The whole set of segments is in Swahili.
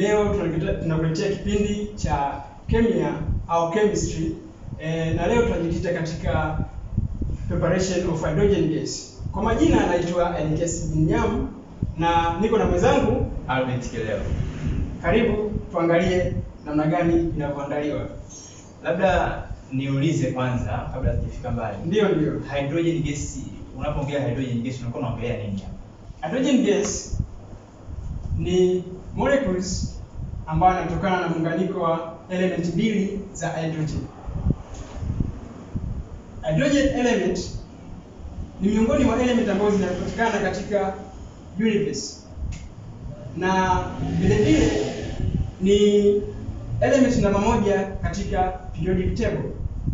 Leo tunakita- tunakuletea kipindi cha kemia au chemistry e, na leo tunajikita katika preparation of hydrogen gas. Kwa majina anaitwa Elias Binyam na niko na mwenzangu. Albert Kileo. Karibu tuangalie namna gani inavyoandaliwa. Labda niulize kwanza kabla sijafika mbali. Ndiyo, ndiyo. Hydrogen gas, unapoongea hydrogen gas unakuwa unaongelea nini hapa? Hydrogen gas ni molecules ambayo yanatokana na muunganiko wa element mbili za hydrogen. Hydrogen element ni miongoni mwa element ambazo zinapatikana katika universe na vile vile ni element namba moja katika periodic table.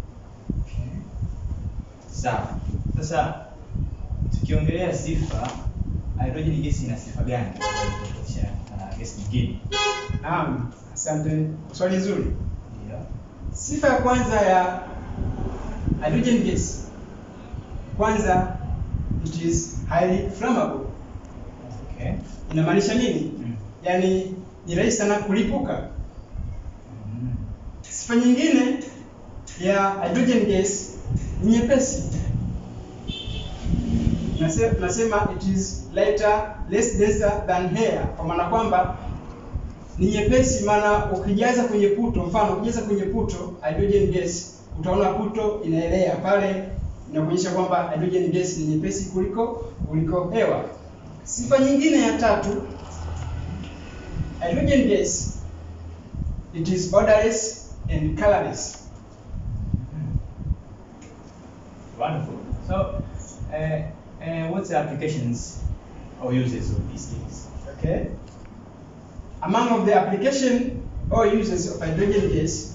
Sawa. Sasa tukiongelea sifa, hydrogen gas ina sifa gani tofautisha na gas nyingine? Naam, asante. Swali zuri. Ndio. Sifa ya kwanza ya hydrogen gas, kwanza it is highly flammable. Okay. Inamaanisha nini? Mm. Yaani ni rahisi sana kulipuka. Mm. Sifa nyingine ya hydrogen gas ni nyepesi. Nase- Nasema it is lighter, less denser than air, kwa maana kwamba ni nyepesi, maana ukijaza kwenye puto, mfano ukijaza kwenye puto hydrogen gas, utaona puto inaelea pale, inakuonyesha kwamba hydrogen gas ni nyepesi kuliko kuliko hewa. Sifa nyingine ya tatu, hydrogen gas it is odorless and colorless. Wonderful. So, uh, uh, what's the applications or uses of these things? Okay. Among of the application or uses of hydrogen gas,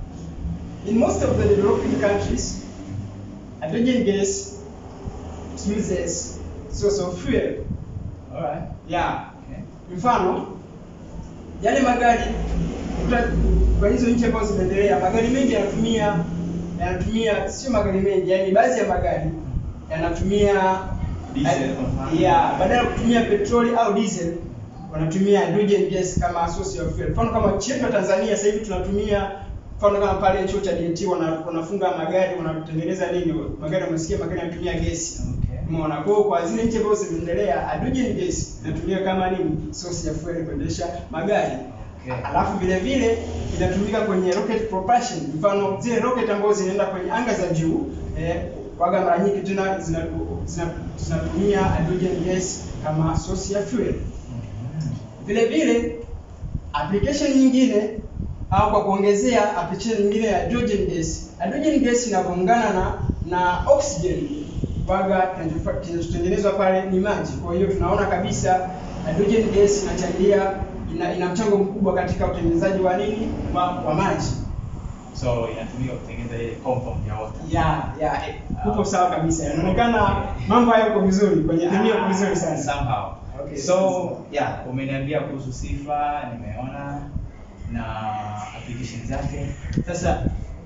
in most of the developing countries, hydrogen gas is used as source of fuel. All right. Yeah. Okay. Mfano, yale magari uta- kwa hizo nchi ambazo zimeendelea, magari mengi yanatumia yanatumia, sio magari mengi, yani baadhi ya magari yanatumia Diesel kwa mfano. yeah, badala ya kutumia petroli au diesel wanatumia hydrogen gas kama source of fuel. Mfano kama nchi yetu ya Tanzania sasa hivi tunatumia mfano kama pale chuo cha DT wana, wanafunga magari wanatengeneza nini, magari wamesikia magari yanatumia gesi Okay. Umeona, kwa hiyo kwa zile nchi ambazo zimeendelea hydrogen gas inatumika kama nini, source ya fuel kuendesha magari. Okay. Alafu vile vile inatumika kwenye rocket propulsion, mfano zile rocket ambazo zinaenda kwenye anga za juu eh, waga mara nyingi tena zina- zina- zinatumia hydrogen gas kama source ya fuel. Mhm. Vile vile application nyingine au kwa kuongezea application nyingine ya hydrogen gas, hydrogen gas inavyoungana na na oxygen waga kinachofa- kinachotengenezwa pale ni maji. Kwa hiyo tunaona kabisa hydrogen gas inachangia ina, ina mchango mkubwa katika utengenezaji wa nini wa, wa maji. So inatumika kutengeneza ile compound ya water. Ya ya eh, uko sawa kabisa. Inaonekana mambo hayo yako vizuri kwenye kemia uko vizuri sana. Somehow. Okay. So, yeah, umeniambia kuhusu sifa, nimeona na application zake. Sasa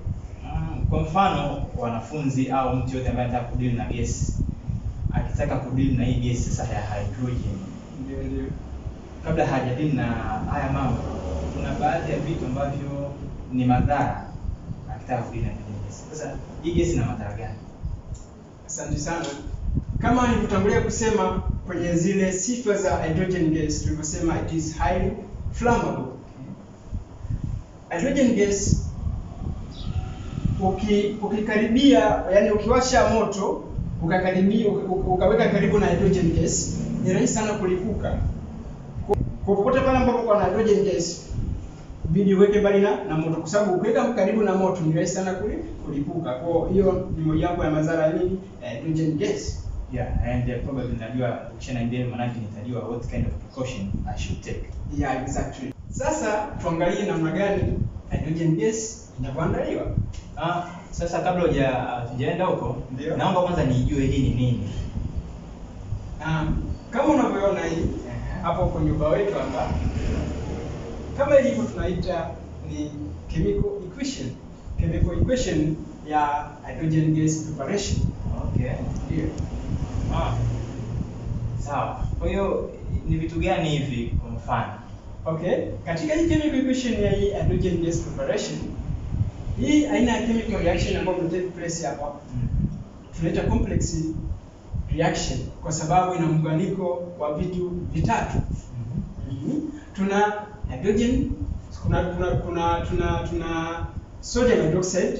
mm, kwa mfano wanafunzi au mtu yote ambaye anataka kudili na gesi akitaka kudili na hii gesi sasa ya hydrogen Ndio ndio. kabla hajadili na haya mambo, kuna baadhi ya vitu ambavyo ni madhara akitaka kudili na hydrogen gas. Sasa hii gesi ina madhara gani? Asante sana. Kama nilivyotangulia kusema kwenye zile sifa za hydrogen gas, tulivyosema it is highly flammable. Hydrogen gas uki, ukikaribia, yani ukiwasha moto ukakaribia uka- ukaweka karibu na hydrogen gas, ni rahisi sana kulipuka. Kwa popote pale ambapo kuna hydrogen gas bidi uweke mbali na, na moto kwa sababu ukiweka karibu na moto ni rahisi sana kuli- kulipuka. Kwa hiyo ni mojawapo ya madhara ya nini? Ya hydrogen gas. Yeah, and uh, probably najua ukishaniambia manake nitajua what kind of precaution I should take. Yeah, exactly. Sasa tuangalie namna gani hydrogen gas inavyoandaliwa. Ah, sasa kabla huja hatujaenda huko, Ndio. naomba kwanza nijue hii ni nini. Um, kama unavyoona hii hapo kwenye ubao wetu hapa, kama ilivyo tunaita ni chemical equation, chemical equation ya hydrogen gas preparation. Okay. Ndio. Ah. Sawa. Kwa hiyo ni vitu gani hivi kwa mfano Okay, katika hii chemical equation ya hii hydrogen gas preparation, hii aina ya chemical reaction ambayo ime take place hapa Mm. tunaita complex reaction kwa sababu ina muunganiko wa vitu vitatu. Mhm. Mhm. Tuna hydrogen, kuna kuna kuna tuna tuna sodium hydroxide,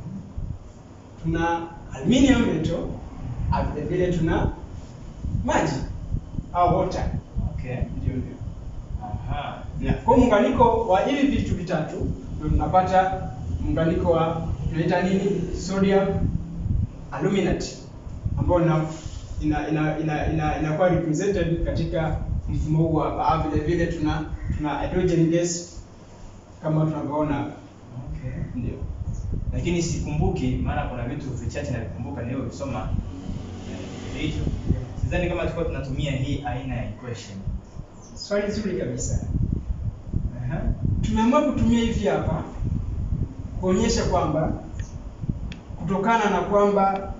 tuna aluminium metal, na vile vile tuna maji au water. Okay. Ndio ndio. Aha. Yeah. Kwa muunganiko wa hivi vitu vitatu ndio tunapata muunganiko wa tunaita nini? Sodium aluminate ambao ina ina ina ina ina inakuwa represented katika mfumo huu hapa. Ah, vile vile tuna tuna hydrogen gas kama tunavyoona hapa. Okay. Ndio. Lakini sikumbuki maana kuna vitu vichache navikumbuka nilivyovisoma. Eh, Hicho. Sidhani kama tulikuwa tunatumia hii aina ya equation. Swali zuri kabisa. Aha. Tumeamua kutumia hivi hapa kuonyesha kwamba kutokana na kwamba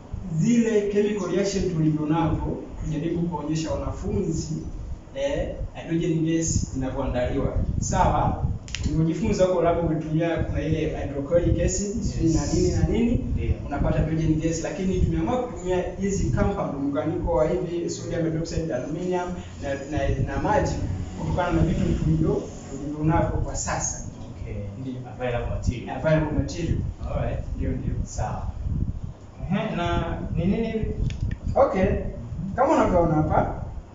zile chemical reaction tulivyo navyo, tujaribu kuonyesha wanafunzi eh, hydrogen gas inavyoandaliwa. Sawa, ulivyojifunza huko labda umetumia kuna ile hydrochloric acid sijui na nini na nini, Ndio. unapata hydrogen gas, lakini tumeamua kutumia hizi compound, muunganiko wa hivi sodium hydroxide, aluminium na, na, na maji kutokana na vitu tulivyo tulivyo navyo kwa sasa, Okay. Ndio. Available material. available material. Alright. Ndio, ndio. Sawa. Ehe, na ni nini hivi? Okay, kama unavyoona hapa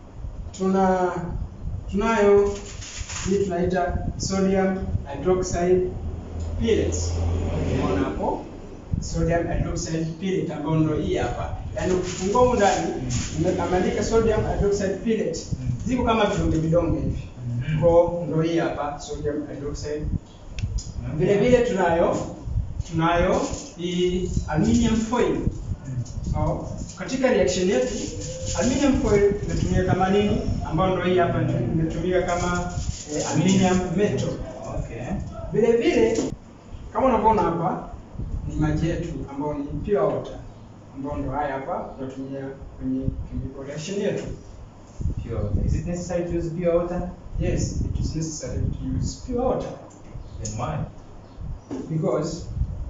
tuna tunayo hii tunaita sodium hydroxide pellets. Unaona hapo sodium hydroxide pellet ambayo ndio hii hapa. Yaani ukifungua huko ndani ime- ameandika sodium hydroxide pellet. Mm. Ziko kama vidonge vidonge hivi. Mhm. Kwa ndio hii hapa sodium hydroxide Okay. vile vile tunayo tunayo hii aluminium foil. Mm. Au, katika reaction yetu aluminium foil imetumika kama nini, ambayo ndio hii hapa ndio imetumika kama eh, aluminium metal. Okay. Vile vile kama unavyoona hapa ni maji yetu ambayo ni pure water, ambayo ndio haya hapa tunatumia kwenye chemical reaction yetu. Pure water. Is it necessary to use pure water? Yes, it is necessary to use pure water Then why? because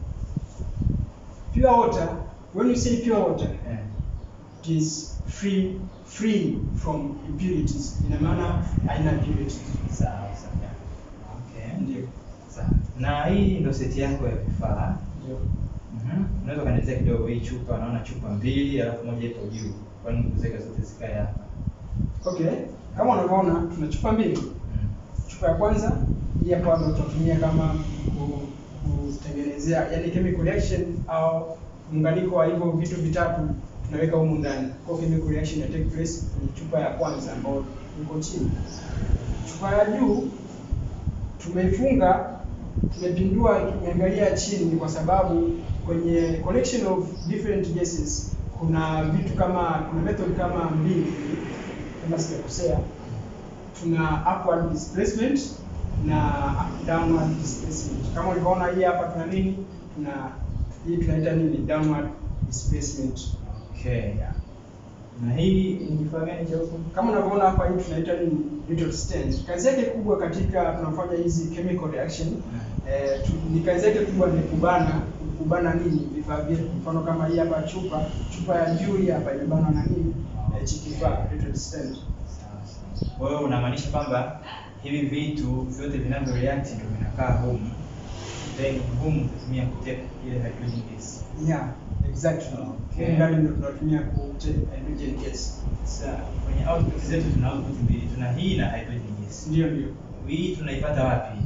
pure water, when you say pure water, Eh. it is free free from impurities. Ina maana haina impurities. Sawa sawa. Okay. Ndio. Sawa. Na hii ndio seti yako ya vifaa. Ndio. Mhm. Unaweza kanielezea kidogo hii chupa, naona chupa mbili alafu moja ipo juu. Kwa nini kuziweka zote zikae hapa? Okay, kama unavyoona tuna chupa mbili. Mm. Chupa ya kwanza hii hapa ndio tutatumia kama ku- kutengenezea yani chemical reaction au muunganiko wa hivyo vitu vitatu tunaweka humu ndani. Kwa hiyo chemical reaction ya take place kwenye chupa ya kwanza ambayo iko chini. Chupa ya juu tumeifunga, tumepindua, tumeangalia chini kwa sababu kwenye collection of different gases kuna vitu kama kuna method kama mbili hivi, kama sijakosea tuna upward displacement na downward displacement. Kama ulivyoona hii hapa tuna nini? Tuna hii tunaita nini? Downward displacement. Okay. Na hii ni kifaa gani cha huko? Kama unavyoona hapa hii tunaita nini? Neutral stand. Kazi yake kubwa katika tunafanya hizi chemical reaction eh, tu, ni kazi yake kubwa ni kubana kubana nini vifaa vyetu. Mfano kama hii hapa chupa, chupa ya juu hii hapa imebanwa na nini? Eh, hichi kifaa neutral stand. Sawa sawa. Kwa hiyo unamaanisha kwamba hivi vitu vyote vinavyo react ndio vinakaa humu. Then humu utatumia kuteka ile hydrogen gas. Yeah, exactly. Okay. Humu ndani ndio tunatumia kute hydrogen gas. Sasa kwenye output zetu tuna output mbili, tuna hii na hydrogen gas. Ndio ndio. Hii tunaipata wapi?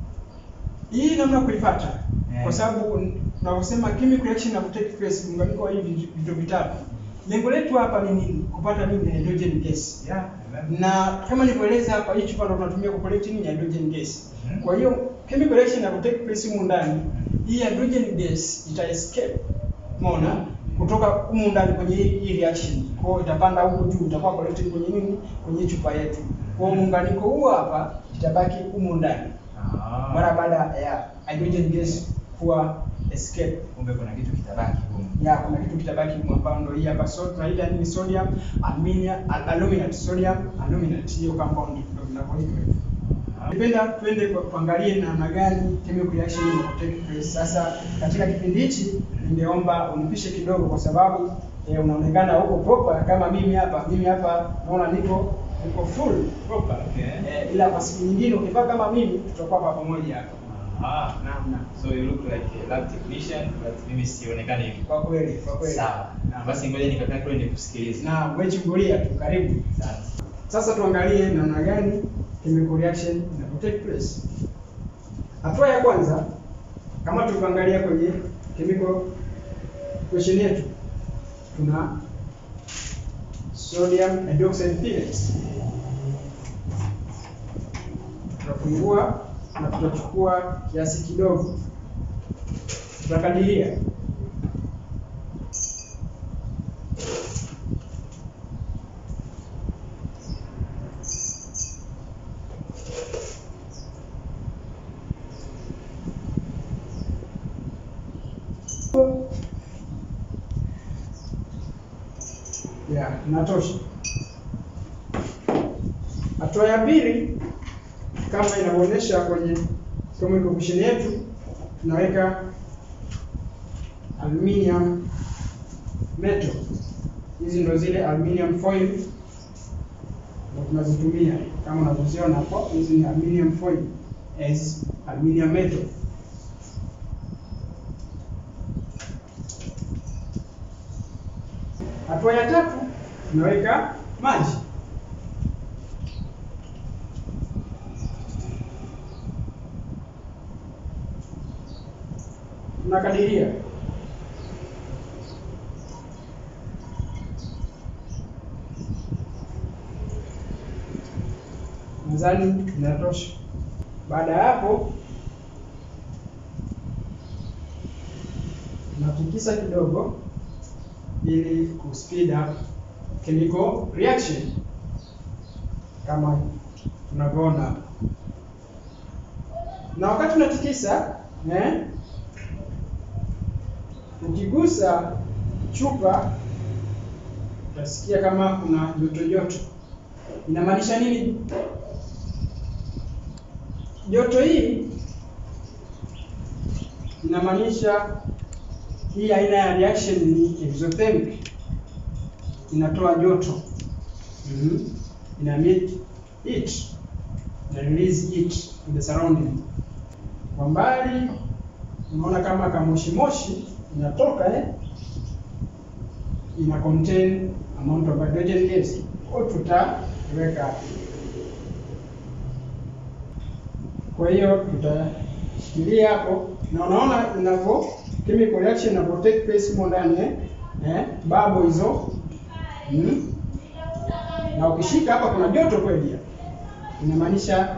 Hii namna kuipata Eh. kwa sababu tunavyosema chemical reaction na take place muunganiko wa hivi vitu vitatu. Lengo letu hapa ni nini? Kupata nini? Hydrogen gas. Yeah, remember? Na kama nilivyoeleza hapa, hii chupa ndio tunatumia ku collect nini? Hydrogen gas. Mhm. Kwa hiyo chemical reaction na take place humu ndani, hii hydrogen gas ita escape. Umeona? Kutoka humu ndani kwenye hii hii reaction. Kwa hiyo itapanda huko juu, itakuwa collected kwenye nini? Kwenye chupa yetu. Kwa hiyo muunganiko huu hapa itabaki humu ndani Ah. mara baada ya hydrogen gas kuwa escape kumbe kuna kitu kitabaki humu. ya kuna kitu kitabaki humu ambayo ndio hii hapa so tunaita nini sodium aluminium al- aluminate sodium aluminate hiyo compound ndio vinavyoitwa hivyo Ningependa twende kwa kuangalie namna gani chemical reaction ina take place. Sasa katika kipindi hichi ningeomba unipishe kidogo kwa sababu eh, unaonekana huko proper kama mimi hapa. Mimi hapa naona niko niko full proper. Okay. Eh, ila kwa siku nyingine ukivaa kama mimi tutakuwa kwa pamoja hapa. Ah. Naam, naam. So you look like a lab technician but mimi sionekani hivi. Kwa kweli, kwa kweli. Sawa. Naam. Basi ngoja nikakaa kule nikusikilize. Na wewe chungulia tu, karibu. Asante. Sasa tuangalie namna gani chemical reaction inapo take place. Hatua ya kwanza kama tulivyoangalia kwenye chemical equation yetu tuna sodium hydroxide pellets. Tutafungua na tutachukua kiasi kidogo, tutakadiria ya inatosha. Hatua ya pili kama inavyoonyesha kwenye chemical equation yetu, tunaweka aluminium metal. Hizi ndo zile aluminium foil ndo tunazitumia kama unavyoziona hapo. Hizi ni aluminium foil as aluminium metal. Hatua ya tatu tunaweka maji. Tunakadiria nadhani inatosha. Baada ya hapo, tunatikisa kidogo ili ku speed up chemical reaction kama tunavyoona hapa. Na wakati unatikisa eh, ukigusa chupa utasikia kama kuna joto joto. Inamaanisha nini? Joto hii inamaanisha hii aina ya reaction ni exothermic, inatoa joto mm ina emit heat na release heat in the surrounding. Kwa mbali unaona kama kamoshi moshi inatoka eh, ina contain amount of hydrogen gas, kwa tutaweka hapo. Kwa hiyo tutashikilia hapo, na unaona inavyo chemical reaction inavyo take place humo ndani eh, eh babo hizo mm. Na ukishika hapa kuna joto kweli hapa, inamaanisha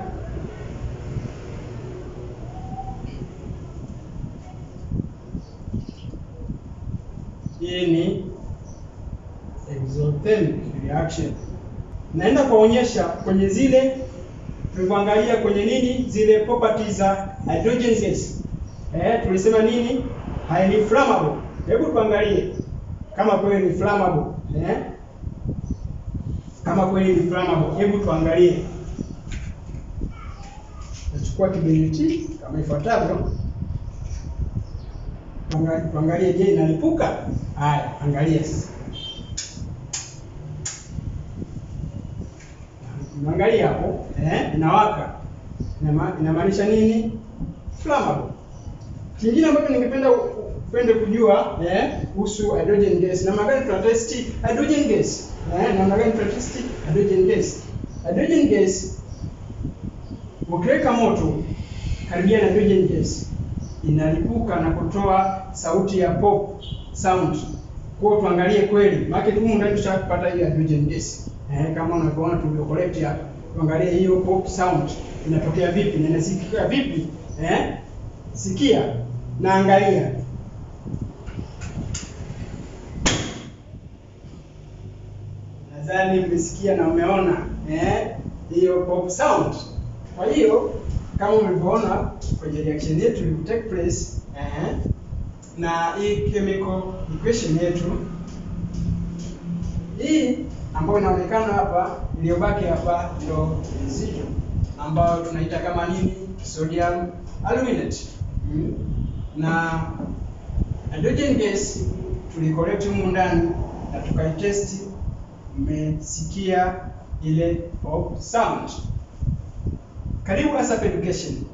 hii ni exothermic reaction. Naenda kuonyesha kwenye zile tulivyoangalia kwenye nini zile properties za hydrogen gas. Eh, tulisema nini? Highly flammable. Hebu tuangalie kama kweli ni flammable. Eh? Kama kweli ni flammable, hebu tuangalie. Nachukua kiberiti kama ifuatavyo. Tuangalie, tuangalie je, inalipuka? Haya, angalia sasa. Unaangalia hapo, eh, inawaka. Inama- Inamaanisha nini? Flammable. Kingine ambacho ningependa upende kujua eh kuhusu hydrogen gas. Namna gani tuna test hydrogen gas? Eh, namna gani tuna test hydrogen gas? Hydrogen gas ukiweka moto karibia na hydrogen gas inalipuka na kutoa sauti ya pop sound. Kwa hiyo tuangalie kweli, maana humu ndani tushapata hiyo hydrogen gas. Eh, kama unavyoona tulivyo collect hapa. Tuangalie hiyo pop sound inatokea vipi na inasikika vipi? Eh? Sikia na angalia. Nadhani umesikia na umeona eh, hiyo pop sound. Kwa hiyo kama mlivyoona kwenye reaction yetu ilivyo take place eh, na hii chemical equation yetu hii ambayo inaonekana hapa iliyobaki hapa ndio residual ambayo tunaita kama nini sodium aluminate mm. na hydrogen gas tulicollect humu ndani na tukaitesti mmesikia ile pop sound karibu ASAP Education